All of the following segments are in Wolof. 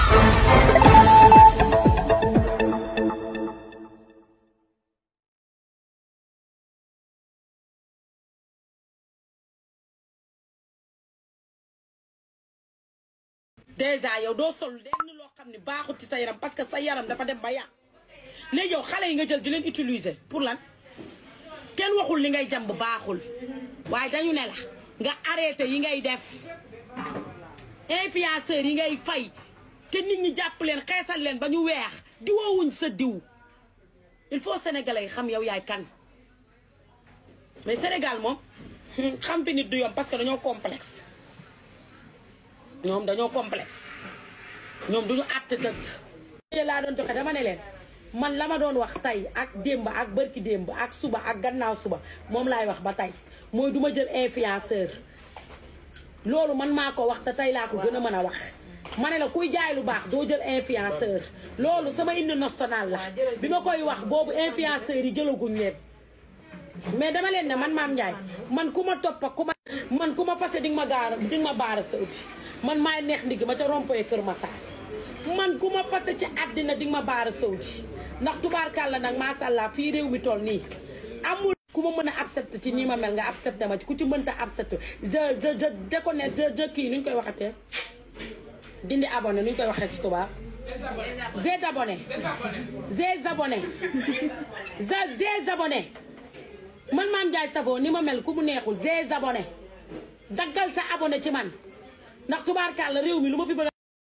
déjà yow doo sol lenn loo xam ne baaxul ci sa yaram parce que sa yaram dafa dem ba yàq léegi yow xale yi nga jël di leen utiliser pour lan kenn waxul li ngay jàmb baaxul waaye dañu ne la nga arrêté yi ngay def influenceurs yi ngay fay te nit ñi jàpp leen xeesal leen ba ñu weex diwoowuñ sa diw il faut sénégalais yi xam yow yaay kan mais Sénégal moom xam fi nit du yomb parce que dañoo complexe ñoom dañoo complexe ñoom duñu àtt dëgg laa doon joxe dama ne leen man la ma doon wax tey ak démb ak bërki démb ak suba ak gannaaw suba moom laay wax ba tey mooy duma jël influenceur loolu man maa ko wax te tey laa ko gën a mën a wax ma ne la kuy jaay lu baax doo jël influenceur loolu sama hymne national la bi ma koy wax boobu influenceurs yi jëlaguñ leen mais dama leen ne man maam Ndiaye man ku ma toppa ku ma man ku ma fase di nga ma gaara di nga ma baara sa uti man maay neex ndigg ma ca rompoye Kër Massar man ku ma fase ci àddina di nga ma baara sa uti ndax tubaarkàlla nag macha allah fii réew mi toll nii amul ku ma mën a accepté ci nii ma mel nga accepté ma ci ku ci mënta accepté je je je déconnecte je je kii nu ñu koy waxatee dindi abonné nu ñu koy waxee ci tubaab zé abonné zé abonné zé abonné man maam Ndiaye Savon ni ma mel ku mu neexul zé abonné daggal sa abonné ci man ndax tubaarkàlla réew mi lu ma fi bëgg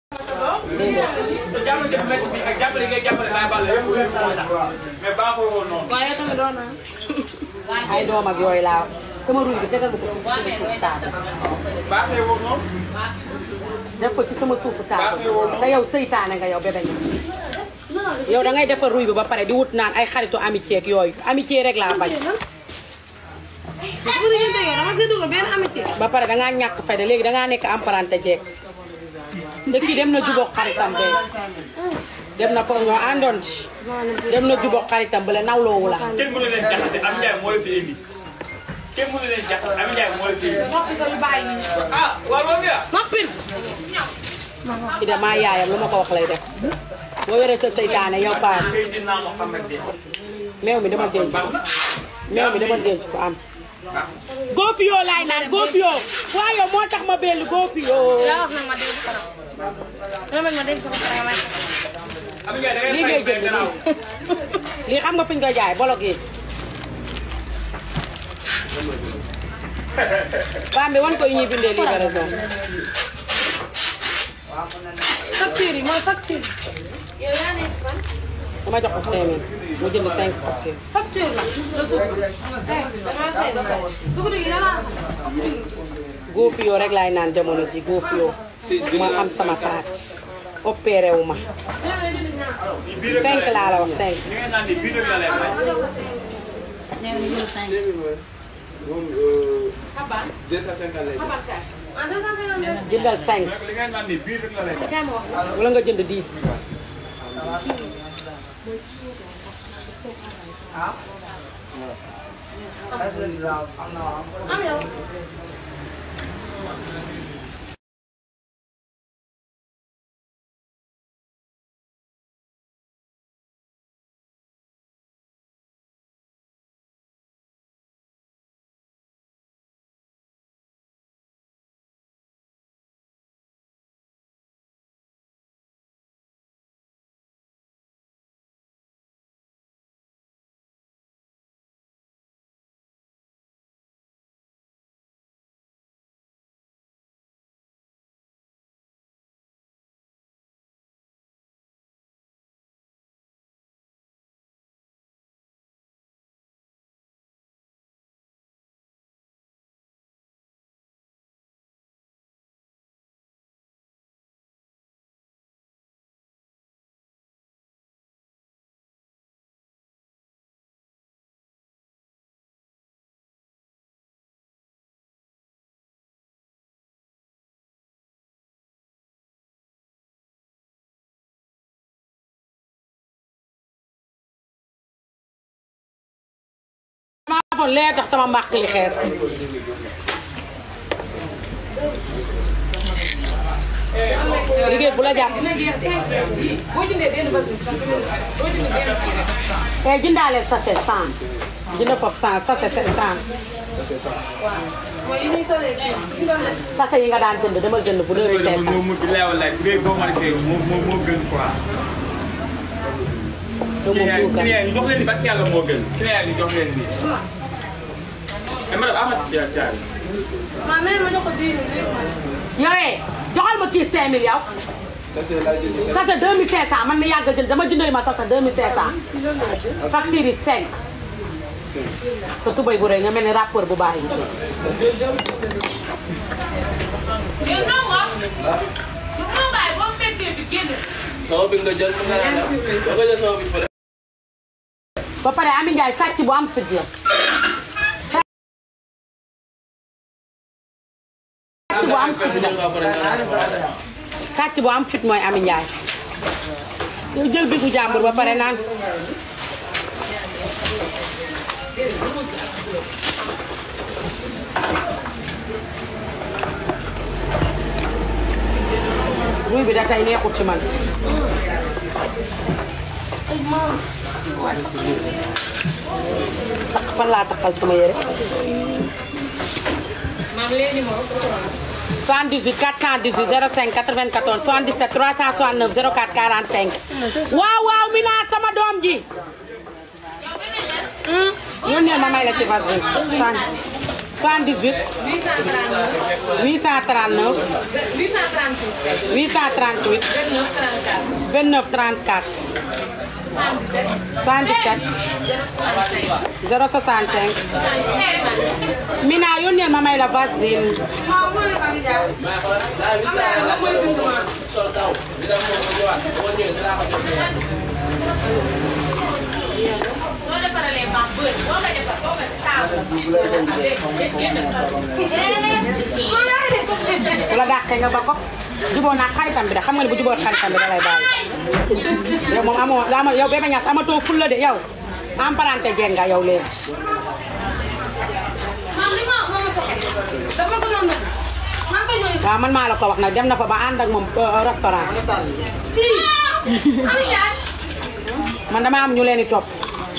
te jàppale jëf métti bi ak jàppale ngay jàppale Baye Balla yëpp moo tax mais baaxul woon noonu. waaye tamit doon na. ay doom ak yooyu laa sama ruy bi tegal ko ci sama suufu taatu baaxee woon noonu. def ko ci sama suufu taatu te yow seytaane nga yow bébé nga yow da ngay defar ruy bi ba pare di wut naan ay xaritu amitié ak yooyu amitié rek laa bañ bu ko diggante yow dama see dugal benn amitié. ba pare dangaa ñàkk fayda léegi dangaa nekk emprunté jeeg te kii dem na jubóog xaritam be dem na foog ñoo àndoon ci dem na jubóog xaritam bale nawloowu la kenn mënu leen jaxase am Ndiaye moo la fi indi. kenn mënu leen jaxase am Ndiaye moo la fi indi. noppi sa yu bàyyi nii. ah waaw loolu la. noppil. ki damaa yaayam lu ma ko wax lay def boo yoree sa seytaane yow paa kay dinaa moo xam rek de. meew mi dama denc ko meew mi dama denc ko am góofiyoo laay naan góofiyoo waaye yow moo tax ma bellu góofiyoo yaa wax nag ma dégg ko nag. dama bëgg ma dégg ko ba pare may. am Ndiaye da ngay lii ngay fay jënd gannaaw. lii lii xam nga fi ñu koy jaay bolog yi baam bi wan ko yi ñuy bindee livraison facture yi mooy facture. yow yaa nekk fan. dama jox ko 5000 mu jënd 5 facture facture la. damaa fay ba pare. dugub gi dama. góofiyoo rek laay naan jamono ji góofiyoo ma am sama taat opéré wu ma bii rek 5 laa la wax 5 li ngeen naan ni bii rek la lay may. jëndal 5 li ngeen naan ni bii rek la lay may. wala nga jënd 10 maa foon lee tax sama mbàq li xees liggéey bu la jàpp boo jëndee benn basi sax boo jëndee benn kii rek. eh jëndaale sachet 100 jënd foofu 100 sachet 100 mooy yi ñuy solee kii yi nga leen. sachet yi nga daan jënd demal jënd bu loolu 2500 moo mu leewal laaj bu dee boo marqué moo moo moo gën quoi. yow moom du kan client yi jox leen ni barke yàlla moo gën client yi jox leen ni. mais madame Amath Dia Dia. maa nee ma jox ko diir bi yowee joxal ma kii 5000 yow sachet 2500 man mi yàgg a jënd dama jëndal ma sachet 2500 facture yi 5 sa tubay bu rëy nga mel ni rappeur bu baax yi yow non nga yow non nga boo fekkee bi génn. sama bi nga jël mu nga naan da nga jël sama bi fële. ba pare Ami Ndiaye sàcc bu am fit la sàcc bu am fit la sàcc bu am fit mooy Ami Ndiaye yow jël bi gu jàmbur ba pare naan ruy bi da tey neexut ci man tax fan laa taxal sama yére maam léegi moom. 78 418 05 94 77 369 04 45 waaw waaw mi naa sama doom ji yónneel ma may la ci vaseline 78 839. 839 838. 838 29 29 34. 34 77. 77 065 Mina yónneel ma may la vaseline waaw moo ne Mami Dia. am na yàlla mooy dund ma. sol taw bi dem moom mu ñëwaat boo ñëwee dinaa ko jox benn. soo defaralee maam bët boo ko defar boo ko si taawu. bu la dàqee nga ba ko juboo naa xaritam bi de xam nga ne bu juboo xaritam bi da lay bàyyi yow moom amoo ama yow bébé ñaas amatoo fulla de yow emprunté jeeg nga yow léegi maam li ma ma ma soxla. dafa gënoon nag. maa ngi koy ñëw. waaw man maa la ko wax nag dem na fa ba ànd ak moom euh, restaurant lii. Mami Dia. man dama am ñu leen di topp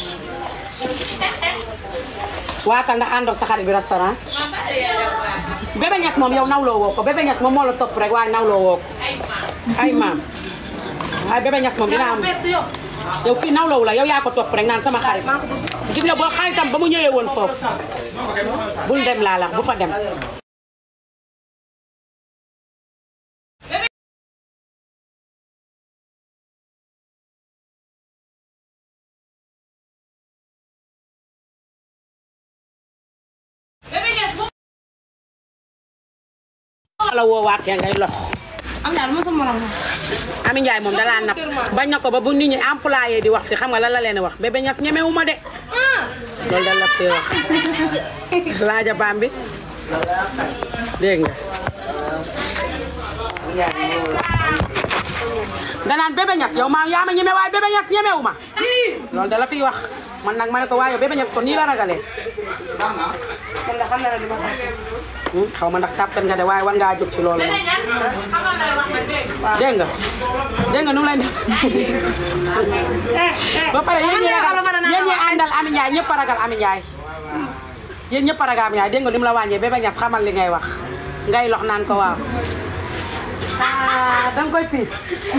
waatal ndax àndoog sa xarit bi restaurant maam ba tey yaa def baax. bébé ñaas moom yow nawloo woo ko bébé ñaas moom moo la topp rek waaye nawloo woo ko ay maam. ay maam waaye bébé ñaas moom dina am yow kii nawloowu la yow yaa ko topp rek naan sama xarit gis nga boo xaritam ba mu ñëwee woon foofu bul dem laa la bu fa dem Bébé Niass bu la woowaatee ngay lox am naa lu ma sa morom la. Ami Ndiaye moom dalaa napp bañ na ko ba bu nit ñi employé di wax fi xam nga lan la leen di wax bébé ñas ñemewu ma de loolu dal la fee wax laaja baam bi dégg nga danaan bébé ñas yow maam yaa ma ñeme waaye bébé ñas ñemewu ma loolu da la fiy wax man nag ma ne ko waaye yow bébé ñas ko nii la ragalee man de xam na ne dama xam. Hmm, xaw ma ndax tàppet nga de waaye war ngaa jóg ci loolu Bébé moom Niass xamal lay wax ma dégg. dégg nga dégg nga nu mu lay def ba pare yéen ñi ragal yéen ñi àndal Ami Ndiaye ñëpp a ragal Ami Ndiaye yéen ñëpp a ragal Ami Ndiaye dégg nga ni mu la wàññee bébé ñas xamal li ngay wax ngay lox naan ko waaw ah danga koy piis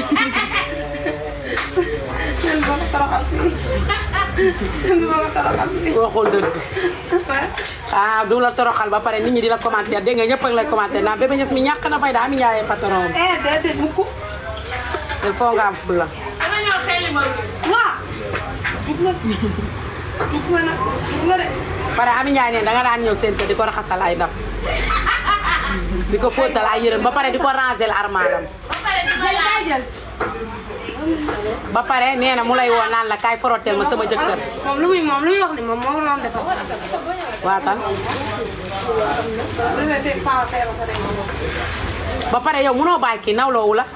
waxul dëgg ah du la toroxal ba pare nit ñi di la commentaire dégg nga ñëpp a ngi lay commentaire naan bébé ñas mi ñàkk na fay da Ami Ndiaye patron eh déedéet mukk. il faut nga am fulla dama ñëw xeeli ma waaw. dugg na dugg na nag dugg na de. pare Ami Ndiaye ne danga daan ñëw seen kër di ko raxasal ay ndab di ko fóotal ay yërëm ba pare di ko ranger armaalam ba pare di ma laaj. ba pare nee na mu lay woo naan la kaay foroteel ma sama jëkkër moom lu muy moom lu muy wax ni moom moo doon defar. waatal bébé fekk faa feebar sa rek. ba pare yow munoo bàyyi kii nawloowu la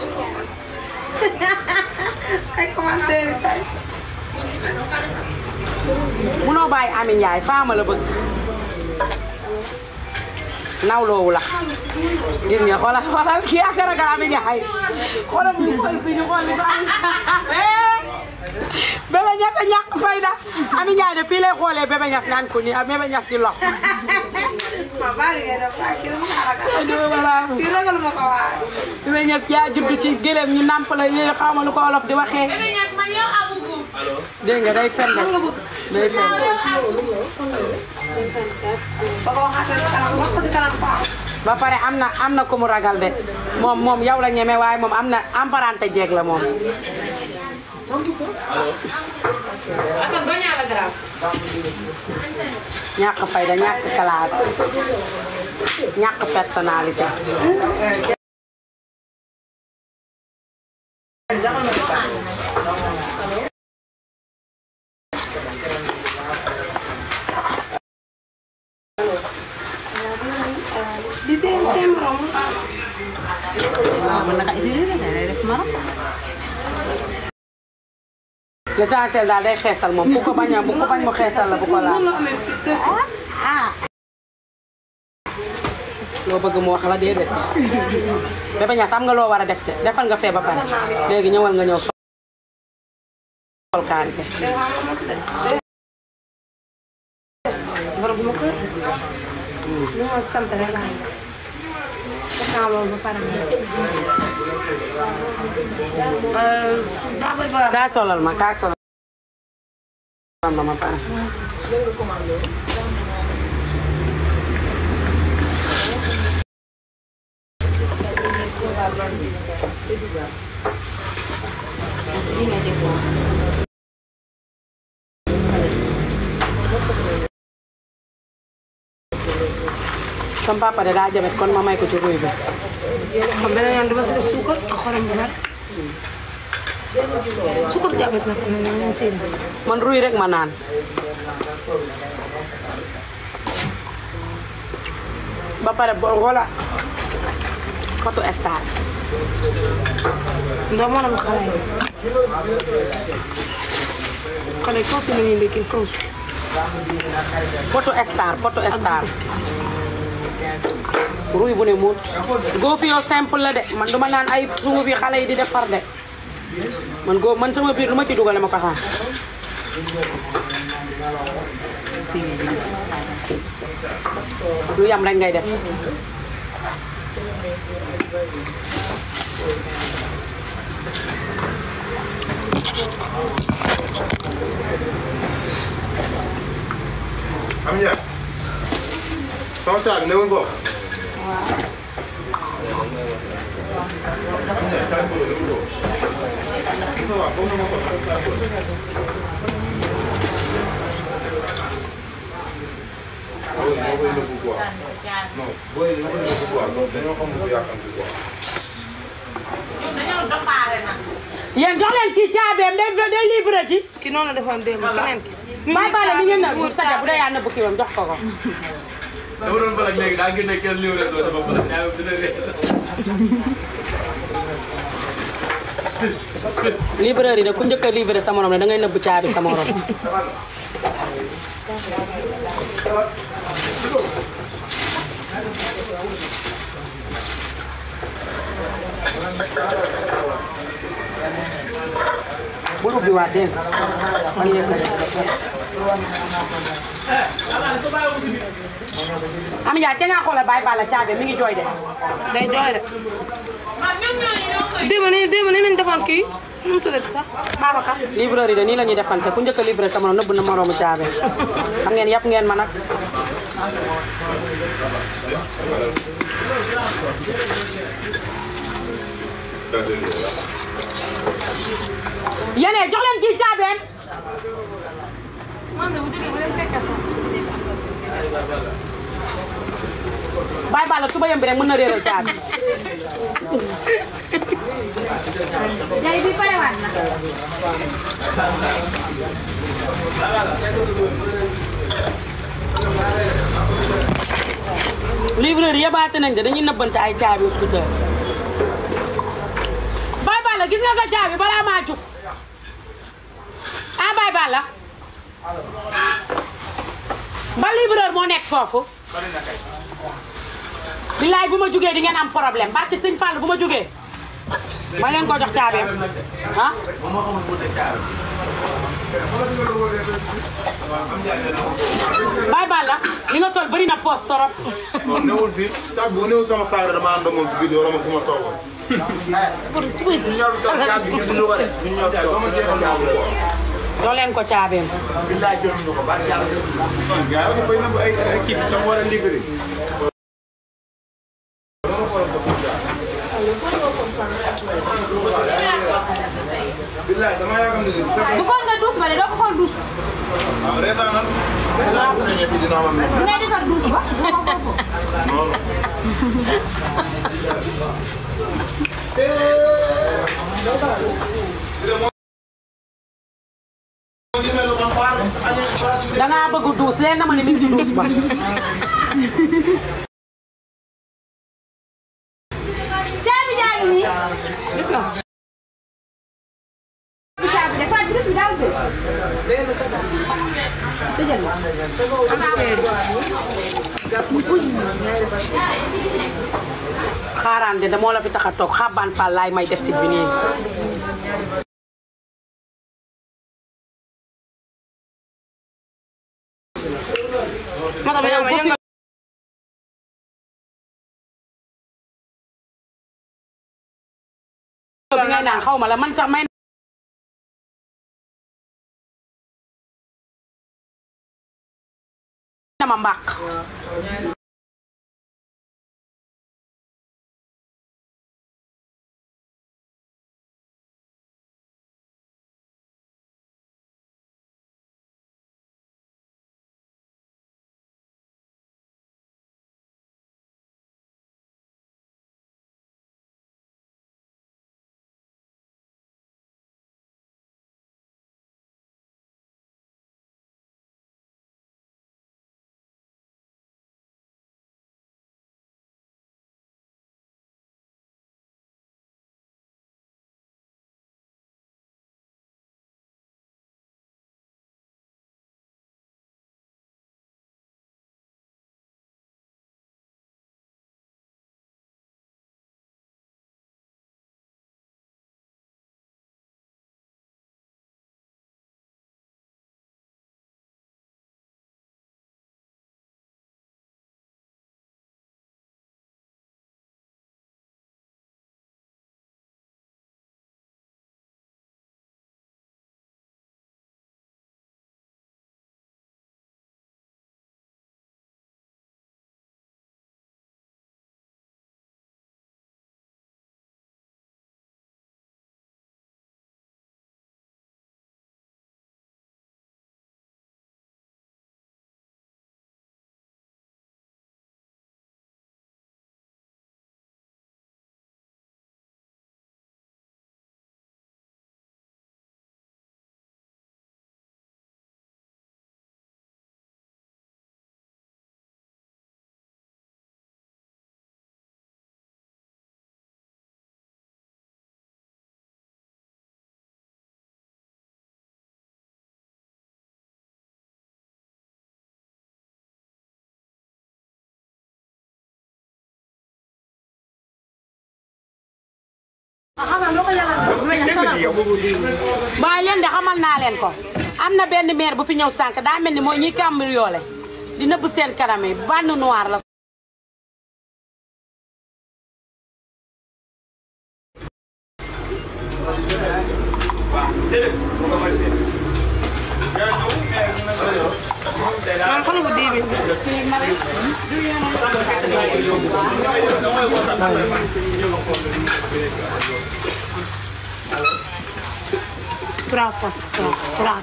ay commentaire yi tey. munoo bàyyi Ami Ndiaye faama la bëgg nawloowu la gis nga xoolal xoolal kii ak ragal Ami Njaay xoolal ñu xool fi ñu xool li ko am bébé ñas a ñàkk fayda Ami Njaay de fii lay xoolee bébé ñas naan ko nii ak bébé ñas di lox ma bari ngay def waaye kii dama kaa ragal voilà kii ragal ma ko waaye bébé ñas yaa judd ci gëlëm ñu nàmp la yooyu xaw ma lu ko olof di waxee dégg nga day fen de day fen ba ko waxaatee si kanam wax ko si kanam paa ba pare am na am na ku mu ragal de moom moom yow la ñeme waaye moom am na emparante jeeg la moom ñàkk fayda ñàkk classe ñàkk personnalité di tee tee morom l'essentiel daal day xeesal moom bu ko bañ a bu ko bañ mu xeesal la bu ko laal noonu la amee fit dëgg loo bëgg mu wax la déedéet Bébé Ñas am nga loo war a def de defal nga fee ba pare léegi ñëwal nga ñëw sol kaari be borom bu ma kër li ma sant rek laa def naa loolu ba pare daa koy borom kaa solal ma kaa solal ma ma pare sama papa de daa jabet kon ma may ko ci ruy bi xam beneen yoon dama si def suukar ak xorom bu bari suukar jabet nag ñu ñu seen man ruy rek ma naan ba pare bo wala kotu star ndax moo doon xale yi xale yi kaw si la ñuy ndekkee kaw si poto star poto star ruy bu ne muut góof yow simple la de man duma naan ay sungu bi xale yi di defar de man góof man sama biir lu ma ci dugale ma ko xam lu yam rek ngay def am njëriñ. sama saag newul bokk. am njëriñ kaay ko newul bokk. Moussa Wa comme ni ma ko waxee kaay ko. booy yi ñoo koy nëbbu quoi. non booy yi ñoo koy nëbbu quoi donc dañoo xamul bu yàqanti quoi. yéen jox leen kii caabeem day day livré ci ki noonu la defoon démb keneen ki bàyyi baale mi ngeen na saja bu dee yaa nëbb kiiwam jox ko ko dama doon balak léegi daa génne kenn livré soo dafa balak yaa dina réer. livreur yi de ku njëkk a livré sa morom ne da ngay nëbb caabi sa morom bul ubbi waat dégg nga man yéen a Ami Ndiaye te nga xoolal bàyyi bala caabi mi ngi jooy de day jooy rek démb ni démb ni nañ defoon kii nu mu tuddati sax Babacar livreur yi de nii la ñuy defante ku njëkk a livré sa morom nëbb na moroomu caabi xam ngeen yàpp ngeen ma nag yéen jox leen kii caabeem man de bu jógee bu leen fekkee bàyyi bala tuba yëm bi rek mën na réeral caabi Jadi bi pare waat na. livreur yebaate nañ de dañuy nëbbante ay caabi scooter Baye Balla gis nga sa caabi balaa maa jug ah Baye Balla ba livreur moo nekk foofu bilaay bu ma jógee di ngeen am problème barki sëñ Fall bu ma jógee ma leen ko jox caabeem ah bàyyi baal la li nga sol bëri na poos torop non newul fii sax bu newul sama saag dama ànd moom si biir wala ma fu ma toogoon. ñu ñëw si tool bi ñu dund ko de. ñu ñëw si tool bi ñu ñëw si doo leen ko caabeem billaay jëluñu ko ba jàll. gars yi dafay nëbb ay ay kii dafa war a liggéey. billaay dama yaakaar ne bu fekkee bu ko nga duus ba de doo ko xool duus ah reetaanal. bu fekkee fii dina am bi ngay defar duus ba doo ko xool non. dangaa bëgg duus leen na ma ne mi ngi ci duus ba caabi jaa ngi nii gis nga caabi dafa duus bi daal fi xaaraan de moo la fi tax a toog xabaan Fall laay may destit bi nii yow bu fi- bi ngay naan xaw ma la man sax may na ma mbàq waaye leen de xamal naa leen ko am na benn maire bu fi ñëw sànq daa mel ni mooy ñiy kàmbal yoole di nëbb seen kanam yi bande noir la trois fois trois trois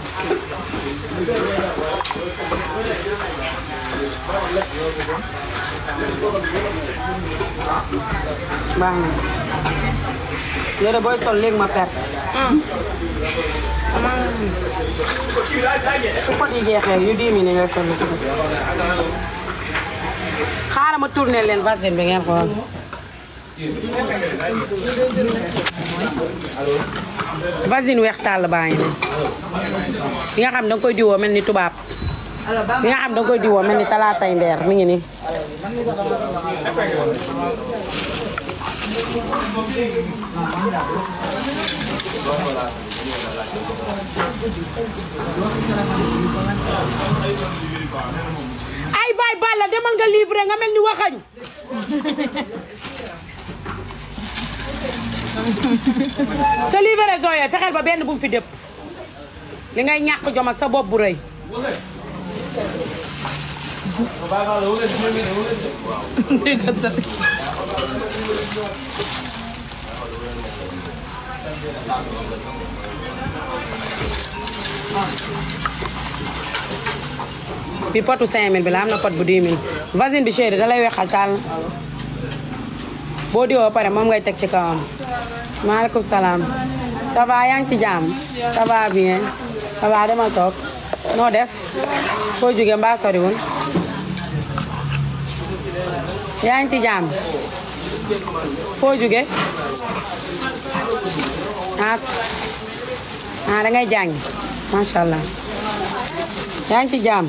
baax na yére booy sol léegi ma perte su ko di jeexee yu dix mille ngay sol ci des xaaral ma tourné leen vaseline bi ngeen xool vaseline weex tàll baa ngi nii bi nga xam da nga koy diwoo mel ni tubaab bi nga xam da nga koy diwoo mel ni talaatay ndeer mi ngi nii ay baay Balla demal nga livré nga mel ni waxañ sa livraison yooyu fexeel ba benn bu mu fi dëpp li ngay ñàkk jom ak sa bopp bu rëy bi potu 5000 bi la am na pot bu 10 000 vasine bi chéri da lay wexal taal boo diwoo ba pare moom ngay teg ci kawam maaleykum salaam ça va yaa ngi ci jàmm ça va bien ça va demal toog noo def foo jóge mbaa soriwul yaa ngi ci jàmm foo jóge ah ah da ngay jàng macha allah yaa ngi ci jàmm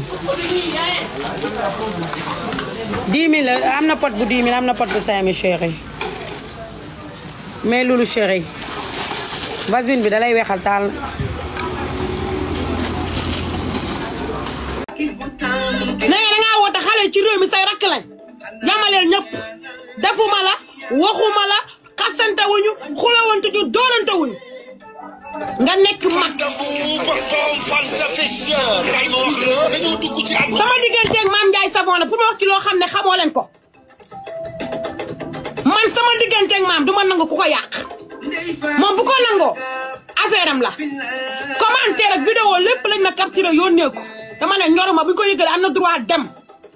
10 000 la am na pot bu 10 000 am na pot bu 5 000 chéri mais loolu chéri vasine bi da lay weexal taal na nga dangaa woote xale ci réew mi say rakk lañ yamaleel ñëpp defuma la waxuma la xasante wuñu xulawante ñu doorante wuñu nga nekk mag sama digganteeg maam Ndiaye Savon la pour ma wax ci loo xam ne xamoo leen ko man sama digganteeg maam du ma nangu ku ko yàq moom bu ko nangoo affaire am la commentaire ak vidéo lépp lañ ma capturé yónnee ko dama ne ñoruma bu ñu ko yëgalee am na droit dem.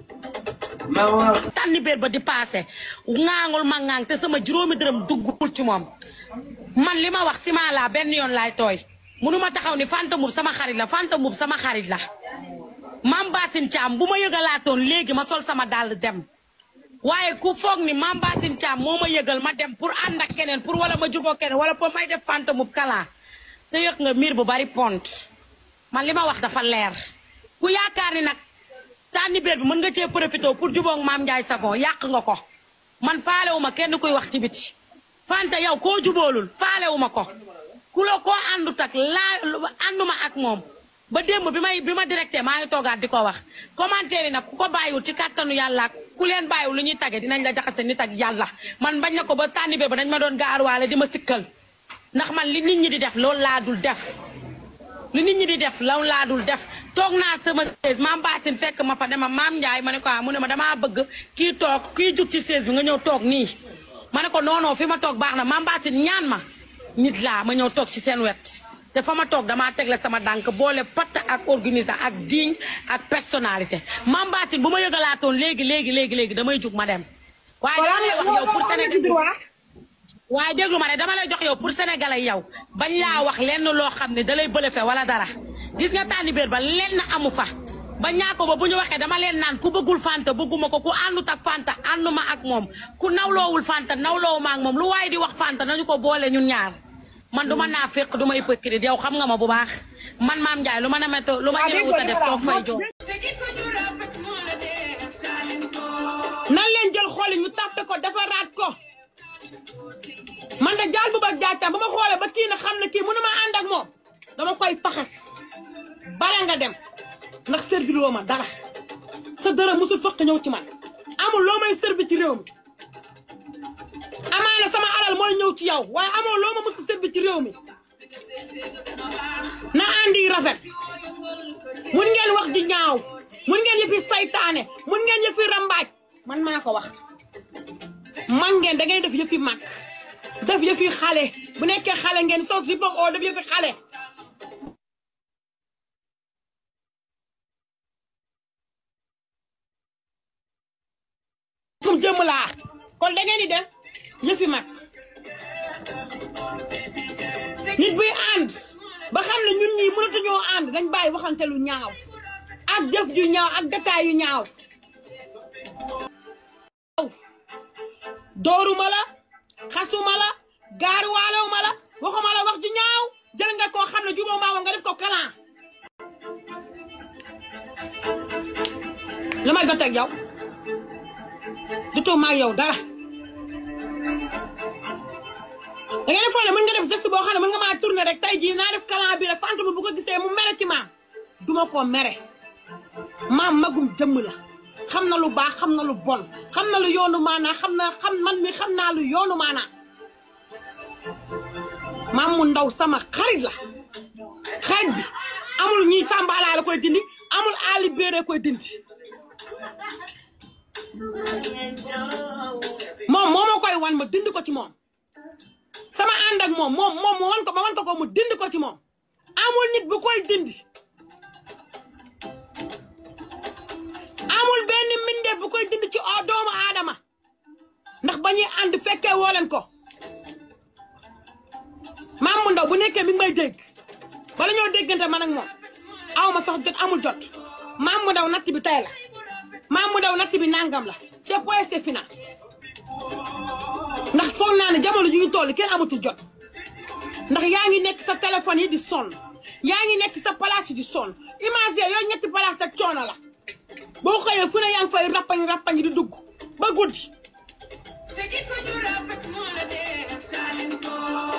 tànni béer ba di paase ŋaangul ma ŋaang te sama juróomi dërëm duggul ci moom man li ma wax si maa laa benn yoon laay tooy munu ma taxaw ni Fanta Mboup sama xarit la Fanta Mboup sama xarit la Mame Bassine Thiam bu ma yëgalaatoon léegi ma sol sama dàll dem waaye ku foog ni Mame Bassine Thiam moo ma yëgal ma dem pour ànd ak keneen pour wala ma juboo keneen wala pour may def Fanta Mboup kalaa te yëg nga miir bu bari pont man li ma wax dafa leer ku yaakaar ni nag tànni béer bi mën nga cee profité pour jubóog Mame Ndiaye Savon yàq nga ko man faalewu ma kenn kuy wax ci biti Fanta yow koo juboolul faalewu ma ko ku la koo àndut ak laa ànduma ak moom ba démb bi may bi ma directé maa ngi toogaat di ko wax commentaire yi nag ku ko bàyyiwul ci kàttanu yàlla ak ku leen bàyyiwul lu ñuy tagge dinañ la jaxase nit ak yàlla man bañ na ko ba tànni béer ba dañ ma doon gaaruwaale di ma sikkal ndax man li nit ñi di def loolu laa dul def li nit ñi di def law laa dul def toog naa sama chaise maam Bassine fekk ma fa dema maam Ndiaye ma ne ko ah mu ne ma damaa bëgg kii toog kii jug ci chaise bi nga ñëw toog nii ma ne ko non non fi ma toog baax na maam Bassine ñaan ma nit laa ma ñëw toog ci seen wet te fa ma toog damaa tegle sama dànk boole patt ak organisé ak digne ak personnalité maam Bassine bu ma yëgalaatoon léegi léegi léegi léegi damay jug ma dem waaye dama lay wax yow pour Sénégal waaye déglu ma ne dama lay jox yow pour sénégalais yow bañ laa wax lenn loo xam ne da lay bëlëfe wala dara gis nga tànni béer ba lenn amu fa ba ñaako ba bu ñu waxee dama leen naan ku bëggul fanta bëgguma ko ku àndut ak fanta ànduma ak moom ku nawloowul fanta nawloowuma ak moom lu waaye di wax fanta nañu ko boole ñun ñaar man du ma naa fekk du ma hypocrite yow xam nga ma bu baax man maam Ndiaye lu ma ne météo lu ma ñëwut a def toog fay jox nan leen jël xooli ñu tàppe ko defaraat ko man de jaal bu ba jaajtam ba ma xoolee ba kii na xam ne kii mënu ma ànd ak moom dama koy faxas bala nga dem ndax servir woo ma dara sa dara musul fëkk ñëw ci man amul loo may servi ci réew mi amaana sama alal mooy ñëw ci yow waaye amoo loo ma musul servi ci réew mi na andi rafet mun ngeen wax di ñaaw mun ngeen yëfi saytaane mun ngeen yëfi rambaaj man maa ko wax man ngeen da ngay def yëfi mag def yëfi xale bu nekkee xale ngeen sos di bëgg oo def yëfi xale kum jëmm laa kon da ngeen di def yëfi mag nit buy ànd ba xam ne ñun ñii mënatuñoo ànd dañ bàyyi waxante lu ñaaw ak jëf ju ñaaw ak détail yu ñaaw dooruma la xasuma la gaaruwaalewuma la waxuma la wax ju ñaaw jël nga koo xam ne jubóo maa nga def ko kalan lu may jot ak yow seqatoo maa yow dara da ngeen di foog ne mën nga def geste boo xam ne mën nga maa tourner rek tey jii naa def kalan bi rek fantôme bu ko gisee mu mere ci maam duma ko mere maam magum jëmm la xam na lu baax xam na lu bon xam na lu yoonu maanaa xam na xam man mi xam naa lu yoonu maanaa maam mu ndaw sama xarit la xarit bi amul ñii sàmbaalaa la koy dindi amul aali béere koy dindi moom moo ma koy wan ma dindi ko ci moom sama ànd ak moom moom moom ma wan ko ma wan ko ko mu dindi ko ci moom amul nit bu koy dindi amul benn mbindeef bu koy dindi ci o doomu aadama ndax ba ñuy ànd fekkee woo leen ko maam mu ndaw bu nekkee mi ngi may dégg bala ñoo déggante man ak moom aw ma sax jot amul jot maam mu ndaw natt bi tey la maam mu ndaw natt bi nangam la c'est point c'est final ndax foog naa ne jamono ju ñu toll kenn amatul jot ndax yaa ngi nekk sa téléphone yi di sonn yaa ngi nekk sa place yi di sonn imagine yooyu ñetti place ak coono la boo xëyee fu ne yaa ngi fay rappañ rappañ di dugg ba guddi